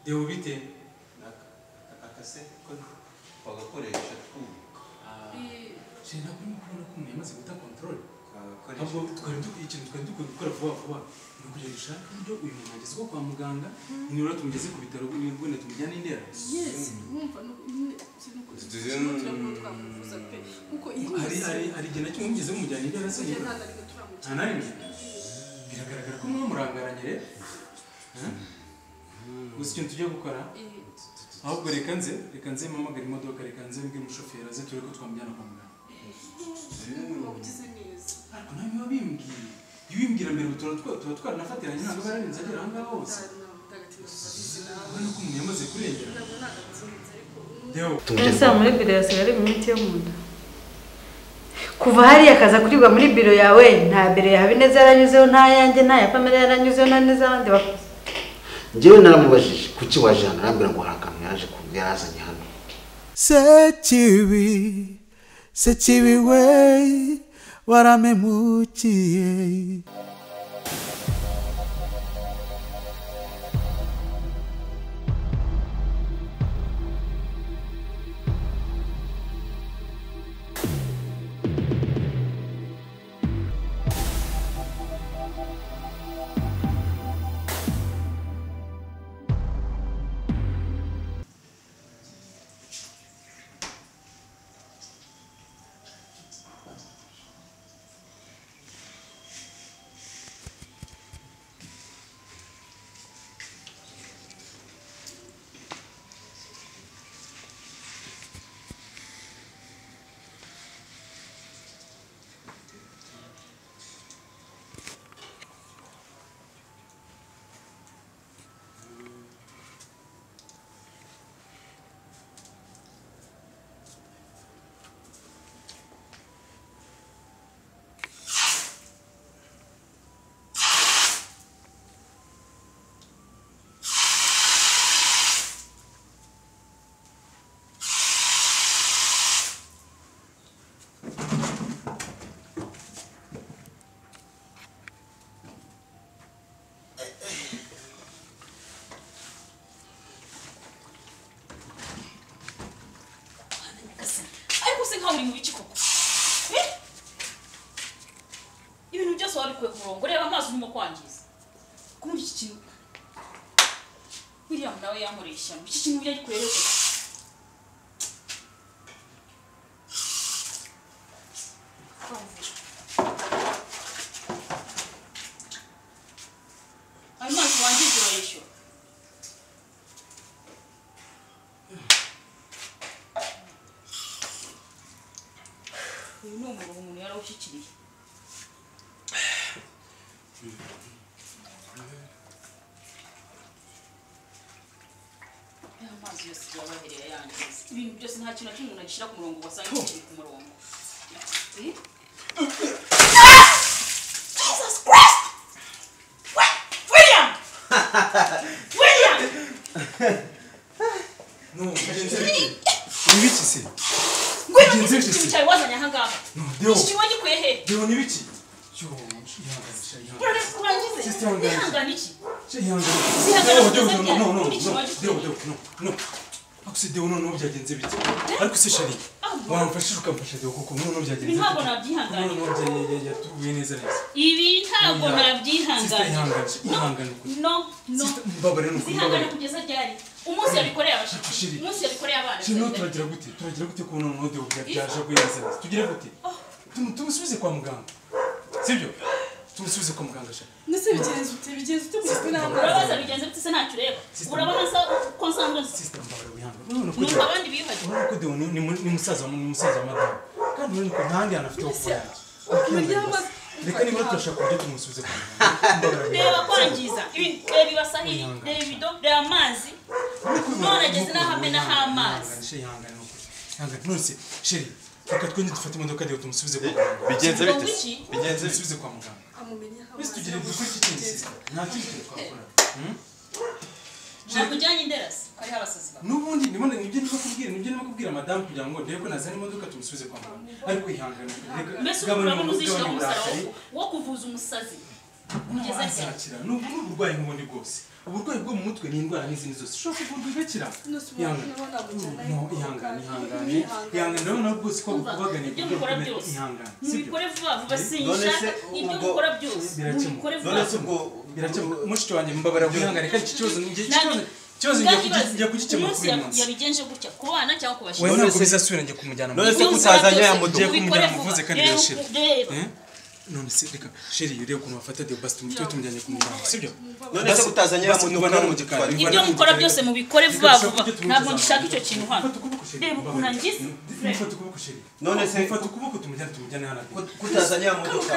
Deovite. Dacă, dacă se pălăpure și cum, 이 제나 꿈꾸는 꿈 내면서 못한 컨트롤. că 아뭐 cărește 건두고 이쯤 건두고 그걸 보아 보아. 누구 저기 샤? 근데 우리 문제에서 꼭 과무강가. 이노라 tumugeze ku bitaro ni ngone tumujyana indera. yes urumva nyine ikintu Zin- turabona twakuvuza pe kuko iyi Ari minsi ari ari gena cyo mugeze mujyana indera se. tujya nta Nta na rimwe turamukira na rimwe? Biragaragara ko mwamurangaranye rero. Ha? Gusa ikintu tujya gukora Eh, ahubwo reka nze reka nze mpamagare imodoka reka nze mbwire umushoferi aze turebe ko twamujyana kwa muganga. waba ugize neza ariko nawe biba bimbwiye iyo ubimbwira mbere ubu tuba tuba twaranafatiranye ntabwo bararenze agera aha ngaha hose nta mutagatifu tuzizi nawe urabona ko umuntu yamaze kurengera ntabwo nta gatinzi ariko dewo ese aho muri biro yasigaye ari imiti yo mu nda kuva hariya akaza kuribwa muri biro yawe nta biro ya habineza yaranyuzeho nta yanjye nta ya pamela yaranyuzeho nta n'iz'abandi bakozi njyewe naramubajije kuki waje hano arambwira ngo hari akantu yaje ku- yarazanye hano sekibi sekibi we waramemukiye ariko se nkaho uri mu biki koko Eh? ibintu byose waba bikwiye ku murongo reba amazi urimo kwangiza kumva iki kintu william nawe yankoreye ishyano iki kintu burya gikorera koko ayo mazi wangiza urayishyura uyu ni umurongo umuntu yarawushyikiriye aya mazi yose igihe abaherera yangiza ibintu byose nta kintu na kimwe umuntu agishyira ku murongo wasanga kiri ku murongo Eh? Jesus Christ! Wi- William! William! no mugenzi wite ni biki se Ngwino Mugenzi iki wese kintu cyawe wazanye aha ngaha no iki dewo kintu wagikuye hehe dewo ni biki yo yihanganisha kurare yihanganisha kurangize Sister Wangazi. wihangana iki yihanganisha Sihangana dewo dewo kugeza dewo no no no ryari? Iki kibazo dewo dewo no no ariko se dewo noneho byagenze bite ariko se shari Ahubwo. wamfashije ukamfasha dewo kuko noneho byagenze Ibi ntabwo noneho nabyihanganira byagenze yatuguye neza neza ibi ntabwo Oya. Sister nabyihanganira yihanganisha ihangane ukuri no no Sister, mbabare ni zihangana ukumbabare kugeza ryari umunsi yabikoreye abashitsi Shiri. umunsi yabikoreye abana kino turagira gute turagira gute kubona noneho deo byaje kuyazana tugire gute Tumu- tumusubize kwa muganga sibyo tumusubize kwa muganga sha ndetse bigenze ute bigenze ute kuko ntabwo urabaza bigenze bitse ntacyo ureba Sister. urabona sa ko nsanzwe sister mbabare wihanga urabona ko numva Deo- abandi biyuhagiye urabona ko deo ni ni mu- ni musaza wa- ni musaza wa madamu kandi urabona ko nta handi hantu afite ho kuba uryama reka niba turashaka uburyo tumusubize kwa muganga mbabare reba wihanga kwangiza ibi- reba ibasahiri reba ibido reba amazi none ageze n'ahamenaho amazi ihangane nukuri ihangane none se sheri reka twende dufate imodoka deo tumusubize kwa muganga Bigenze Ubwo bite? iki? Bigenze bite? tumusubize kwa muganga amumenyeho Ese tugira amazi dukore iki kintu sister? nta kindi kintu twakora ntabwo ujyanye inderasi hariho abasazi bawe n'ubundi nibone nibyo niba kubwira nibyo niba kubwira madamu kugira ngo ndebe ko nazana imodoka tumusubize kwa muganga ariko ihangane mbese ubu urabona uzishyira ku musaraba wo kuvuza umusazi Kugeza ryari? ntazakira ni ubu ni uburwayi nk'ubundi bwose uburwayi bwo mu mutwe ni indwara n'izindi zose ushobora kuvurwa igakira Ihangane. No, ihangane ihangane ihangane urabona rwose ko Umva, bukubaganye ku ibyo buryo mukora bukomeye byose ihangane sibyo mubikore vuba vuba None sinshaka se ibyo ubwo- mukora byose Birakemura. mubikore vuba none se ubwo birakemuka mushiki wanjye mbabara wihangane kandi iki kibazo ni iki Nanjye- kibazo ikibazo Bwa njya kibazo, kugi- njya kugikemura umunsi kuri uyu ya- munsi yabigenje gutya ku bana cyangwa ku we bashinzwe None ntabwo se- bizasubira njya kumujyana mu none se- rugo kutazajya yamugira ko umujyana muvuze kandi birashira. Eh? none se reka sheri urebe ukuntu bafata diyo basi tujye tumujyanye ku muganga sibyo none se utajyanye Basi yamutuka mubana no mu gikari. gikari ibyo mukora byose mubikore vuba Reka dushake vuba ibyo tumwigizaho. ntabwo ngishaka icyo kintu hano Fata ukuboko sheri Reba ukuntu angize. mufata ukuboko sheri None se- mufata ukuboko tumujyane tumujyane hano kutazanye yamutuka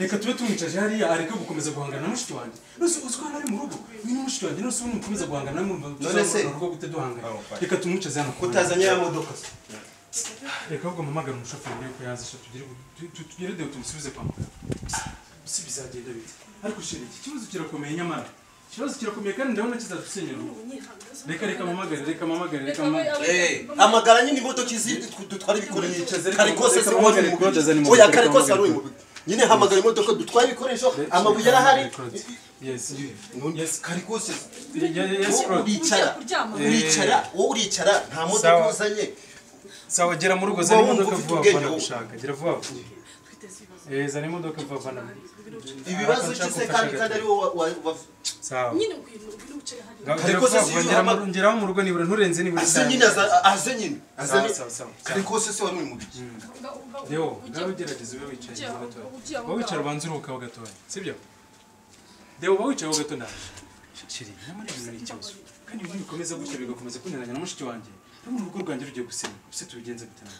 reka tube tumwicaje hariya areke gukomeza guhangana na mushiki wanjye nose uzi ko hano ari mu rugo ni mushiki wanjye nose ubundi mukomeza guhangana mwumva se- tuzamurana urugo gute duhanganye Oh, fine. reka tumwicaze hano ku kutazanye yamutuka reka ahubwo mpamagare umushoferi urebe ko yaza sha tugere tu- tu- tugere deo tumusubize kwa muganga si bizagenda bite ariko sheri iki kibazo kirakomeye nyamara ikibazo kirakomeye kandi ndabona kizadusenyera urugo reka reka mpamagare reka mpamagare reka mpamagare amagara nyine imodoka izi dutwara ibikoresho Niceze, kare kose reka se wari mpamagare mu Claude azane bibi imodoka, oya kare kose reka wari uri mu bibi nyine hamagara imodoka dutwara ibikoresho amabuye arahari Yes. Yes, kare kose Yes, wowe Claude. uricara kuryama. uricara wowe uricara nta modoka Sawa. uzanye Sawa gera mu rugo zana Ubwo wumva imodoka ufite vuba ubwenge vuba wowe. gushaka gira vuba vuba eh zana imodoka vuba vuba ibibazo ki se kandi kandi ari wowe wa- wa- wa- sawa nyine ubwira ubwira ubicaye hariya Ngaho Kare gira kose vuba si vuba iyo ngera mu uhamagara- ngeraho mu rugo nibura nturenze nibura aze isaha nyine imwe. aza- aze nyine aze Sawa, nyine sawa, sawa, kare sawa. kose se wari uri mu bibi Ngaho- ngaho- Leo, ujya- ngaho ugerageza ube wicaye ujya aho- gatoya. ujya aho Wowe wicara ngaho. ubanze uruhuka ho gatoya, sibyo? Leo, wowe wicara ho gato ndaje. Shiri, nyamara ibintu ni ikibazo. Kandi ibintu bikomeza gutya bigakomeza kunaniranya na mushiki wanjye. Urabona urugo rwanjye rugiye gusenya. Ese tubigenze gute nawe?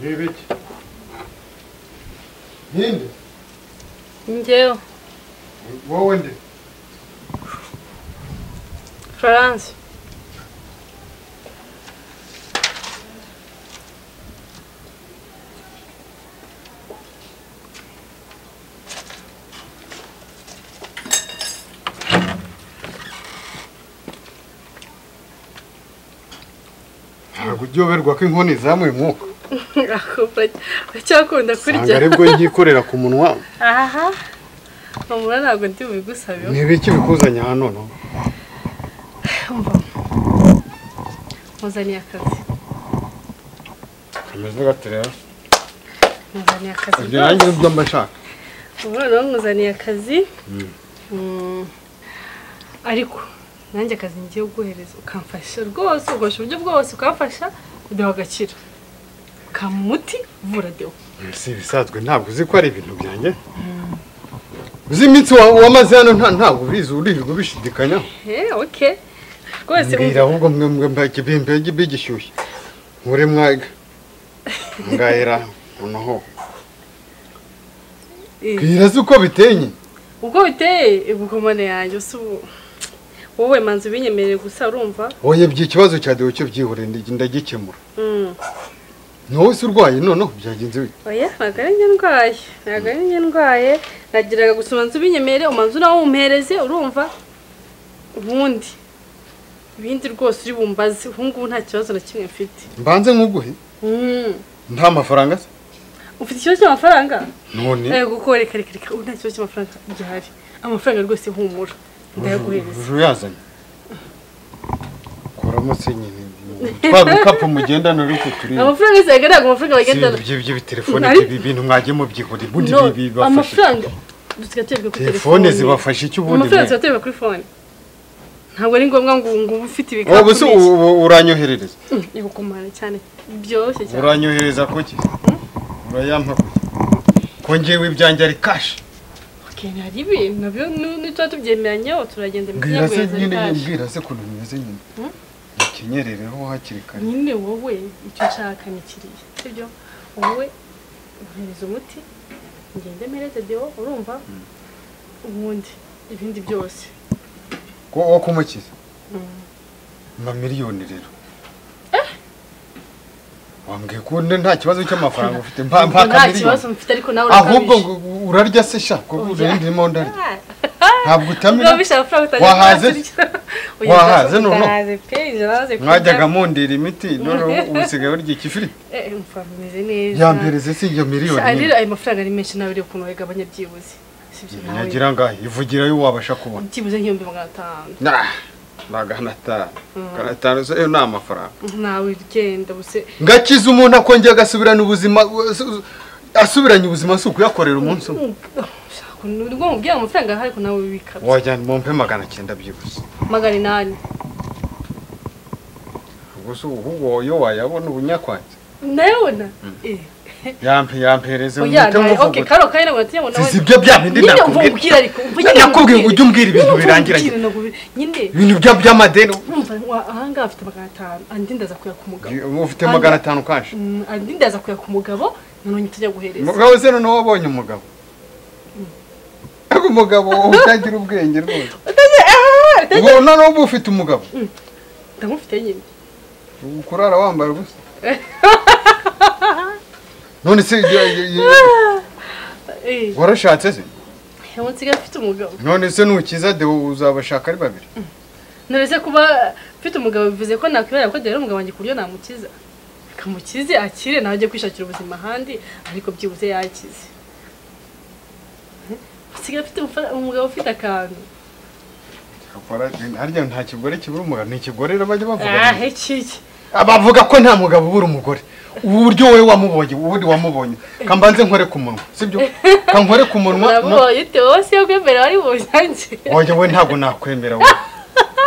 n'ibiki ninde njyewe wowe nde florence ntabwo uryoherwa ko inkoni zamuye umwuka ucyakunda ntabwo aribwo yikorera ku munwa aha mamura ntabwo ndi bubigusabeho n'ibiki bikuzanye hano no muzaniye akazi kameze gate rero muzaniye akazi ibyo nanjye nibyo mba nshaka umwana bamuzaniye akazi Mm. ariko nanjye akazi ngiye kuguhereza ukamfasha rwose ugakoresha uburyo bwose ukamfasha kudeho agaciro kamuti vura deho si ibisanzwe ntabwo uzi ko ari ibintu byanjye uzi iminsi wa- wamaze hano nta- ntabwo ubizi uririrwa ubishidikanyaho Eh, okay rwose mbwira ahubwo mwe mwe mbaki bimbege bigishyushye muri mwaga ngahera noneho Eh. bwira se uko bitenye ubwo biteye ibikomane yanjye usa ubu wowe manzi ubinyemereye gusa urumva oye byi ikibazo cya dewe cyo byihoreye ndi- ndagikemura Mm. ntuwe se urwaye noneho byagenze bite oya ntabwo ari njye ndwaye ntabwo ari njye ndwaye nagiraga gusa umanza ubinyemereye umanza nawe wumpereze urumva ubundi ibindi rwose uri bumbaze ubu ngubu nta kibazo na kimwe mfite mbanze nkuguhe Mm. nta mafaranga se ufite ikibazo cy'amafaranga none reka kuko reka reka reka ubu nta kibazo cy'amafaranga gihari amafaranga rwose humura ndayaguhereza uju yazanye kuramo se nyine twaba ibikapu mugendana uri kuturiye amafaranga yose yagaragara amafaranga bagendana by'ibitelefone Nari- ibi bintu mwagiye mubyikorera ubundi No, ibi bibafasha amafaranga dusigaye tuyabika kuri telefone zibafasha iki ubundi amafaranga bwenge? dusigaye tuyabika kuri fone ntabwo ari ngombwa ngo ngo ube ufite ibikapu wowe se u- byinshi. u- uranyoherereza Mm, ibikomane cyane byoroshye cyane uranyohereza kuki urayampa kuki ko njyewe ibyanjye ari kashi okay hari ibintu nabyo nu- nituba tubyemeranyeho turagenda mbwira se imiti nyine yaguhereza mbwira se ukuntu bimeze nyine Hmm? mukenyerereho hakiri kare nyine wowe icyo nshaka ni kiriya sibyo wowe uhereza umuti ngende mpereze deo urumva ubundi ibindi byose ko wo kumukiza Mm. nka miliyoni rero wambwiye ko ubundi nta kibazo cy'amafaranga ufite mpa mpa nta kibazo kamiliyoni mfite ariko nawe ahubwo ngo urarya se sha ko Oya. urindimo ndarya ntabwo ntabwo utamira wahaze wahaze noneho mwajyaga mundira imiti noneho ubu usigaye urya ikifiriti mfameze neza yampereze si iyo miliyoni Ari- nyine ayo mafaranga ari menshi nawe rero ukuntu wayagabanya byibuze sibyo nawe nyagira ngaho ivugira yo wabasha kubona byibuze nk'ibihumbi magana atanu Nah, ni agana atanu agana atanu zo yo ni amafaranga nawe ugenda buse ngakiza umuntu akongera agasubirana ubuzima asu- asubiranye ubuzima si ukuyakorera umunsi umwe Shaka, ni bwo mubwira amafaranga ahari ko nawe ubika wajyana mumpe magana cyenda byibuze magana inani ubwo se ubu iyo wayabona ubunyakwanze nayabona Eh, yampe yampereze oya, umuti nawe- okay muvuguta karo kari ngo ngo nawe si ibyo byabindi nyine nakubwira mvubwira ariko mvugire nakubwiye nkubwire. ngo ujye umbwira ibintu Nyine birangira mvubwire nakubwire. nyine ibintu bya by'amadeni umva wa- ahangaha afite magana atanu andi ndaza kuya ku mugabo ufite magana atanu kaje Mm, andi ndaza kuya ku mugabo noneho tujya guhereza umugabo se noneho wabonye umugabo ariko umugabo utagira ubwenge rwose ubu noneho uba ufite umugabo ndamufite nyine ubu kurara wambara ubusa none se y- y- y- Eh, warashatse se ubu nsigaye mfite umugabo none se nukiza deo uzabashaka ari babiri nturetse kuba mfite umugabo bivuze ko nakwibera ko rero umugabo wanjye ku buryo namukiza kamukize akire nawe ajye kwishakira ubuzima ahandi ariko byibuze yakize usigaye afite umufara- umugabo ufite akantu Akora- harya nta kigore kibura umugabo ni ikigorero bajya bavuga ah iki bavuga ko nta mugabo ubura umugore ubu buryo wowe wamubonye ubundi wamubonye kambanze nkore ku munwa sibyo kankore ku munwa no- urabonye ute wowe siyo kwemera wari buzanjye oya we ntabwo nakwemera we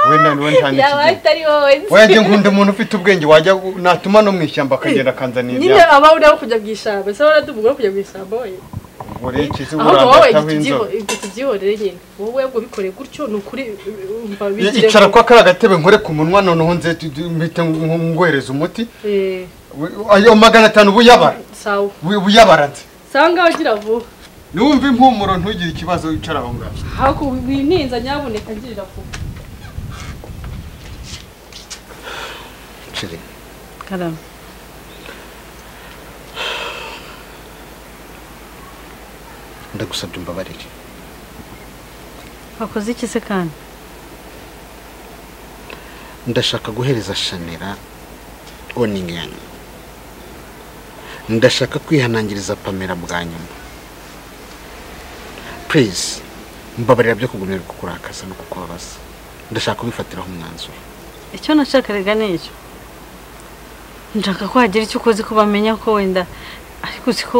we na- we nta yaba n'ikigero atari wowe nzi. wajya nkunda umuntu ufite ubwenge wajya natuma no mu ishyamba akagenda akanzanira nyine ibyatsi. abawe nabo kujya mu ishyamba ese wowe uraduvuga wo kujya mu ishyamba wowe Ubwo rero ikizi ahubwo wowe burangataho inzobe ibyo tubyihorere nyine wowe ubwo bikoreye gutyo ni ukuri umva bigire icara kwa kariya gatebe nkore ku munwa noneho nze tu- tu- mpite ngohereza umuti Eh, We- ayo magana atanu buyabara sawa buyabara nze usanga agira vuba numva impumuro ntugire ikibazo wicara aho ngaho ahubwo wininza nyabuneka ngirira vuba karama ndagusabye umbabarire wakoze iki se kandi ndashaka guhereza shanera oningi ya nyuma ndashaka kwihanangiriza pamera bwa nyuma purize mbabarira byo kugumirwa kukurakaza no kukubabaza ndashaka kubifatiraho umwanzuro icyo nashakaraga ni icyo nshaka ko hagira icyo ukoze ko bamenya ko wenda ariko uzi ko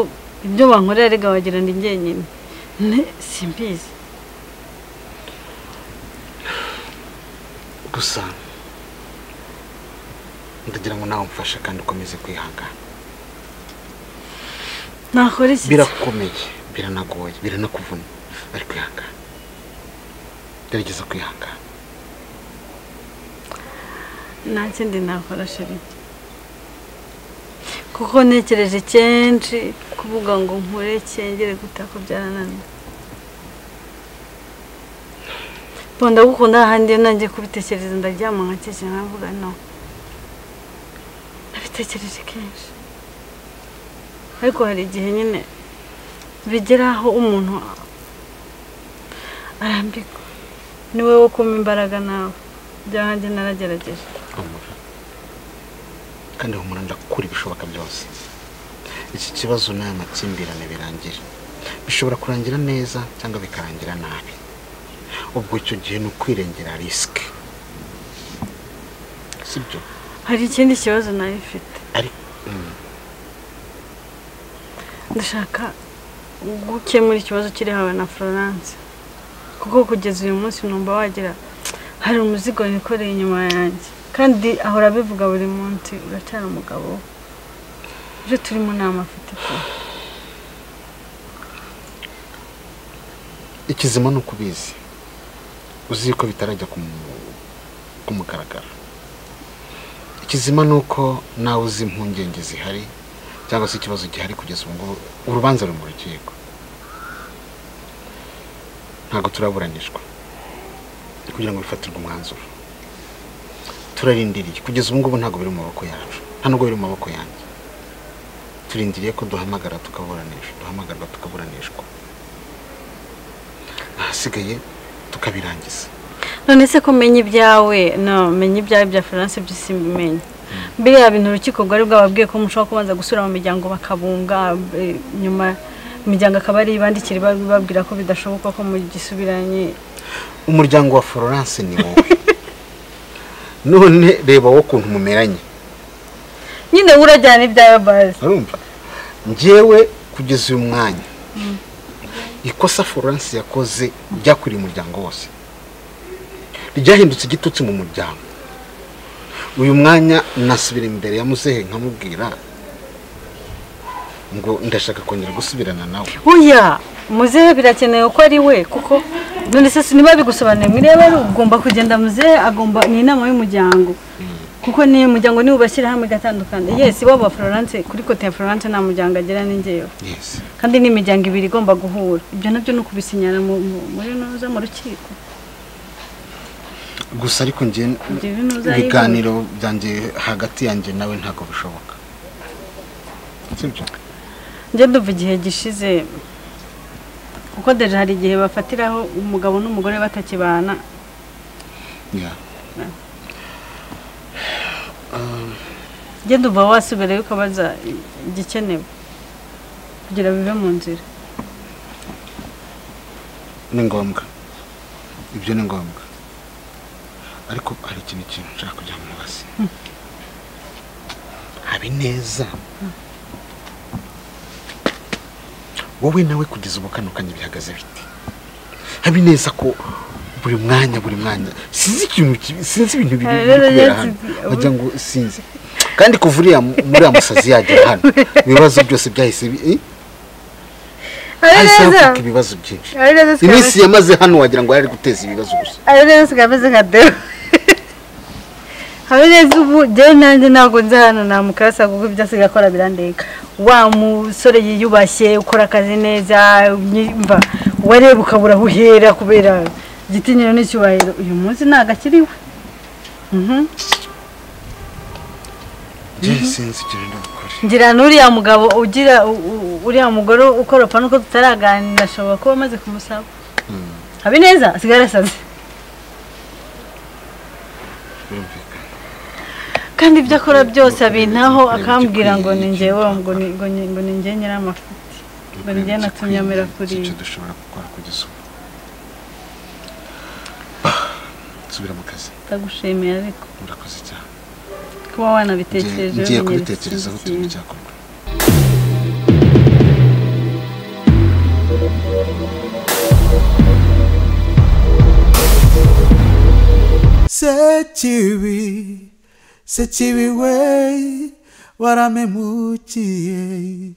ibyo bankorera rega wagira ni njyenyine ne simbizi gusa ndagira ngo nawe umfashe kandi ukomeze kwihangana nakora iki se? birakomeye biranagoye biranakuvuna ariko ihangane gerageza kwihangana nta kindi nakora sheri kuko ntekereje kenshi kuvuga ngo nkure cyengere gutaka byarananiye Bo ndagukunda ahandi iyo nanjye kubitekereza ndaryama nkakeke nkavuga no nabitekereje kenshi ariko hari igihe nyine bigera aho umuntu arambirwa ni wowe wo kumpa imbaraga nawe byanjye naragerageje humura kandi humura ndakura ibishoboka byose iki kibazo n'aya makimbirane birangira bishobora kurangira neza cyangwa bikarangira nabi ubwo icyo gihe ni ukwirengera risike sibyo hari ikindi kibazo nayo ifite ariko mm, ndashaka gukemura ikibazo kiri hawe na florence kuko kugeza uyu munsi numva wagira hari umuzigo wikoreye inyuma yanjye kandi ahora abivuga buri munsi uracyari umugabo we. ibyo turimo ni amafite pe ikizima ni ukubizi uzi yuko bitarajya ku mu- ku mugaragaro ikizima ni uko nawe uzi impungenge zihari cyangwa se ikibazo gihari kugeza ubu ngubu urubanza ruri mu rukiko ntabwo turaburanishwa kugira ngo bifatirwe umwanzuro turarindiriye kugeza ubu ngubu ntabwo biri mu maboko yacu nta nubwo biri mu maboko yanjye turindiriye ko duhamagara tukaburanisha duhamagarwa tukaburanishwa ahasigaye tukabirangiza none se ko menya ibyawe no menya ibyawe bya florence byo simbimenye mbere ya bintu urukiko rwari bwababwiye ko mushobora kubanza gusura mu miryango bakabunga eh, nyuma imiryango akaba ari ibandikira babwira ko bidashoboka ko mugisubiranye umuryango wa florence ni wowe none reba wowe ukuntu mumeranye nyine we urajyana ibyawe bazi urumva njyewe kugeza uyu mwanya ikosa florence yakoze ryakwiriye umuryango wose ryahindutse igitutsi mu muryango uyu mwanya nasubira imbere ya muzehe nkamubwira ngo ndashaka kongera gusubirana nawe oya muzehe birakenewe ko ari we kuko none se niba bigusobanuriye mwirebe ari ugomba kugenda muzehe agomba ni inama y'umuryango kuko ni umuryango niwo ubashyira hamwe igatandukana yesi iwabo wa florence kuri kote ya florence nta muryango agira n'ingewe yesi kandi ni imiryango ibiri igomba guhura ibyo nabyo ni ukubisinyana mu- mu- muri ntuza mu rukiko gusa ariko njye ibyo bintu uzayibona. ibiganiro byanjye hagati yanjye nawe ntabwo bishoboka sibyo njye duva igihe gishize kuko deje hari igihe bafatiraho umugabo n'umugore batakibana Yeah. njye duva wasubirayo ukabaza igikenewe kugira bive mu nzira ni ngombwa ibyo ni ngombwa ariko hari ikintu kintu nshaka kugira ngo mubaze habineza wowe nawe kugeza ubu kano kanya bihagaze bite habineza ko buri mwanya buri mwanya sinzi ikintu kibi- sinzi ibintu biri Eh, biri rero kubera yatsi- hano wagira ngo sinzi kandi kuva uriya mu- muri uriya musazi yagera hano ibibazo byose byahise bi- eh, hahise havuka ibibazo byinshi iminsi yamaze hano wagira ngo yari ari guteza ibibazo gusa habineza sigameze nka deo habineza ubu njyewe nanjye ntabwo nzi hano namukasa kuko ibyo asigaye akora birandeka wa musore yiyubashye ukora akazi neza nyimva wareba ukabura aho uhera kubera igitinyiro n'icyubahiro uyu munsi ntabwo akiriwe Mhm. njye sinzi icyo rero gukora ngira n'uriya mugabo ugira u- u- uriya mugore ukoropa nuko tutaraganira ashobora kuba amaze kumusaba habineza asigaye arasaze birumvikana kandi ibyo akora byose abintaho akambwira ngo ni njyewe ngo ni ngo ni- ngo ni njye nyir'amafuti ngo ni njye natumye amera kuri icyo iyi dushobora gukora kugeza ubu subira mu kazi ndagushimiye ariko murakoze cyane kuba Ngiye- wanabitekereje ngiye umenyera kubitekerezaho iki turebe kintu. icyakorwa sekibi sekibi we waramemukiye